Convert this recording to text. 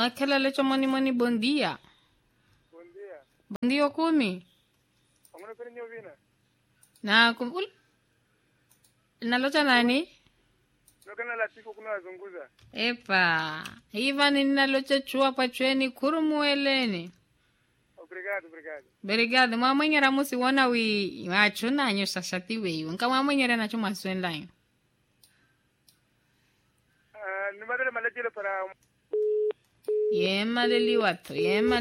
Aquela leche moni moni bom dia. Bom dia. Bom dia kumi. Hamuna kuni nyovina. Na kum ul. Nalocha nani? Nokana la tiko kuna wazunguza. Epa. Hiva ni nalocha chua pachweni kurumueleni. Obrigado, obrigado. Obrigado. Mwamwenyera musi wona wi wachuna nyo sasati wewe. Nka mwamwenyera nacho maswenlayo. Ah, nimadele malejele para Yema leli watu. Yema